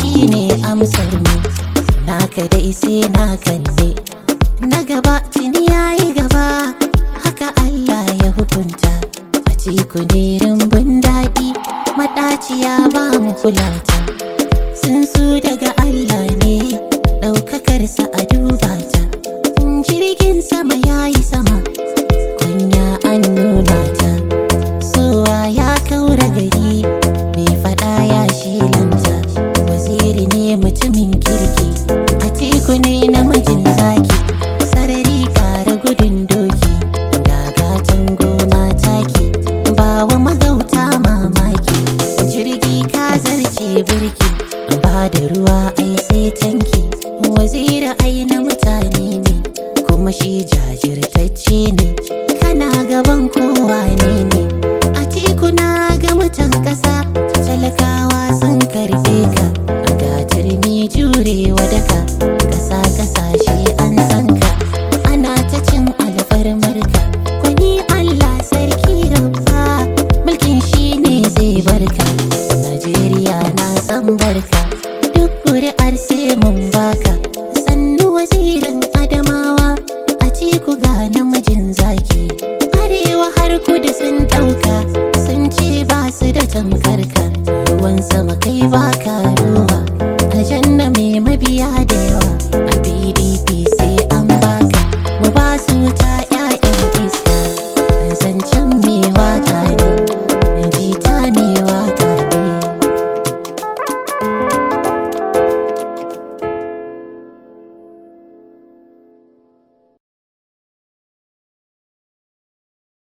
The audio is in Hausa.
shine amsar mu naka dai sai naka ne na gaba tuni yayi gaba haka Allah ya hukunta a ciku ne rumbun daɗi maɗaciya ba mu kulata sun su daga Allah ne ɗaukakarsa a duba ta jirgin sama yayi sama kunya an nuna ta sowa ya kaura gari mai fada ya shilanta waziri ne mutumin kirki a teku ne namijin zaki sarari kara gudun doki gagatan gona taki ba wa magauta mamaki jirgi ka zarce birki ba da ruwa ai sai tanki waziri ai na mutane ne kuma shi jajirtacce ne kana gaban kowa ne ne a tikuna ga mutan ƙasa talakawa sun karɓe ka ga turmi jurewa daka ƙasa ƙasashe an san ka ana ta cin alfarmarka kwani Allah sarki rabba mulkin shi ne zai barka Najeriya na san barka duk ƙuri'ar sai mun baka sannu wazirin adamawa a ciku ga namijin zaki arewa har kudu sun ɗauka sun ce ba su da tamkarka ruwan sama kai baka